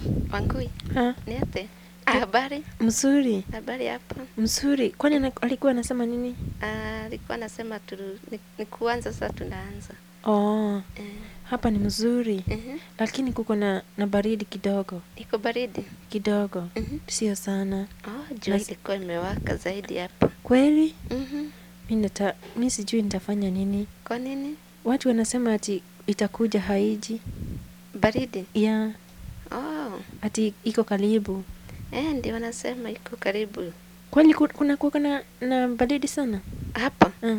Wangui, Ha, ni ate? Ah, habari? mzuri Habari hapa. mzuri. Kwani ana- alikuwa anasema nini? Ah, alikuwa anasema tu ni, ni kuanza sasa tunaanza. Oh, Eh, hapa ni mzuri, mhm. lakini kuko na, na baridi kidogo Iko baridi. kidogo, Mhm. sio sana. Oh, jua Nas- ilikuwa imewaka zaidi hapa. Kweli Mhm. mi nata, mi sijui nitafanya nini. Kwa nini? Watu wanasema ati itakuja haiji Baridi. ya Oh, ati iko karibu. eh, ndio wanasema iko karibu. Kweli ku- kuna kuko na, na baridi sana? Hapa Uh,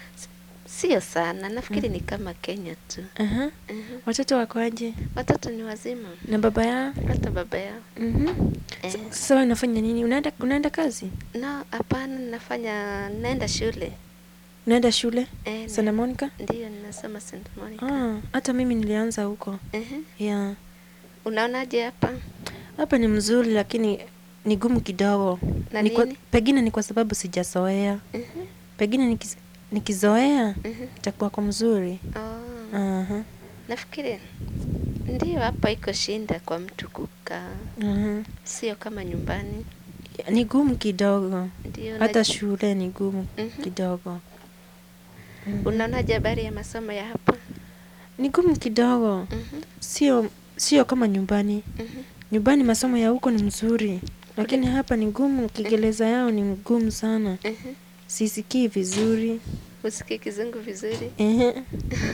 sio sana, nafikiri ni kama Kenya tu. aha. Mhm. Watoto wako aje? Watoto ni wazima, Na baba yao? hata baba yao. Mhm. Eh, S- Sasa wewe unafanya nini? Unaenda unaenda kazi? no, hapana, nafanya naenda shule. Unaenda shule? Eh, Santa na- Monica? Ndiyo, ninasoma St. Monica. Ah, hata mimi nilianza huko. Mhm. Yeah. Unaonaje hapa? Hapa ni mzuri lakini ni gumu kidogo. Na Ni kwa, nini? pengine ni kwa sababu sijazoea. Mhm. Pengine nikiz, nikizoea Mhm. itakuwa kwa mzuri. Oh, Aha. nafikiri ndiyo, hapa iko shinda kwa mtu kukaa, Aha. sio kama nyumbani. Ni gumu kidogo. Ndio, Hata na- shule ni gumu Mhm. kidogo. Mhm. Unaonaje habari ya masomo ya hapa? Ni gumu kidogo. Mhm. Sio sio kama nyumbani. Mhm. Nyumbani masomo ya huko ni mzuri, lakini hapa ni gumu. Kiingereza yao ni ngumu sana, Mhm. sisikii vizuri. Usikii kizungu vizuri? Ehe.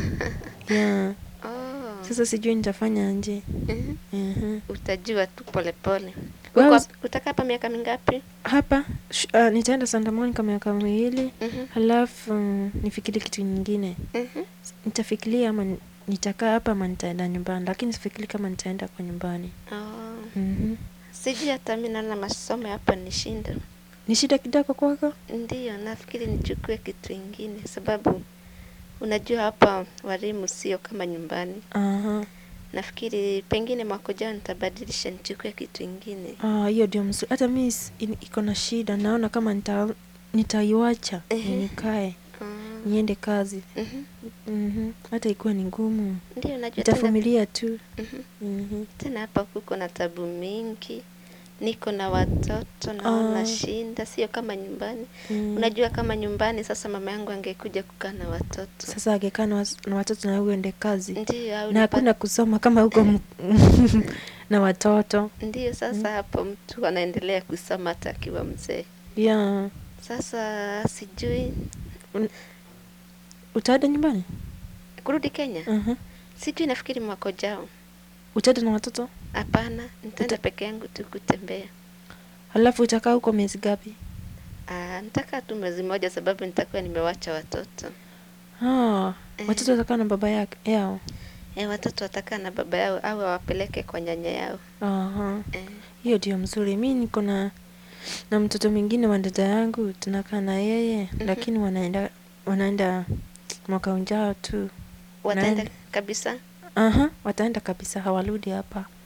Yeah. Oh. Sasa sijui nitafanya nje. Mhm. Ehe. Utajua tu polepole. Wewe Uko us- hap- Utakaa hapa miaka mingapi? Hapa sh- uh, nitaenda Santa Monica miaka miwili, Mhm. halafu um, nifikirie kitu nyingine. Mhm. Nitafikiria ama ni- nitakaa hapa ama nitaenda nyumbani, lakini sifikiri kama nitaenda kwa nyumbani. Oh. Mhm. Sijui hata mi naona masomo ya hapa ni shinda. Ni shida kidogo kwako? Ndiyo, nafikiri nichukue kitu ingine sababu unajua hapa walimu sio kama nyumbani. Aha. Nafikiri pengine mwaka ujao nitabadilisha nichukue kitu ingine. Ah, hiyo ndio mzuri. Hata mi s- in- iko na shida, naona kama nita nitaiwacha Ehe. nikae Oh. niende kazi. Mhm. Mhm. Hata ikuwa ni ngumu, Ndiyo, najua tena, nitavumilia tu. Mhm. Mhm. tena hapa kuko na tabu mingi, niko na watoto naona Ah. shinda, sio kama nyumbani. Mm. Unajua kama nyumbani sasa mama yangu angekuja kukaa na watoto Sasa angekaa na was- na watoto na uende kazi ndiyo, au na nipa- hakuna kusoma kama huko m- na watoto ndiyo. Sasa hapo mtu anaendelea kusoma hata akiwa mzee. yeah. Sasa sijui Utaenda nyumbani? kurudi Kenya, uh sijui, nafikiri mwaka ujao. Utaenda na watoto Hapana, nitaenda Uta- peke yangu tu kutembea. halafu utakaa huko miezi gapi? Ah, nitakaa tu mwezi mmoja, sababu nitakuwa nimewacha watoto. Ah, Eh. watoto watakaa na baba yake yao. E, watoto watakaa na baba yao au awapeleke kwa nyanya yao. Aha. Eh, Hiyo ndio mzuri. Mi niko na na mtoto mwingine wa dada yangu tunakaa na yeye lakini wanaenda wanaenda mwaka ujao tu. wataenda Naenda. kabisa. Aha, wataenda kabisa, hawarudi hapa.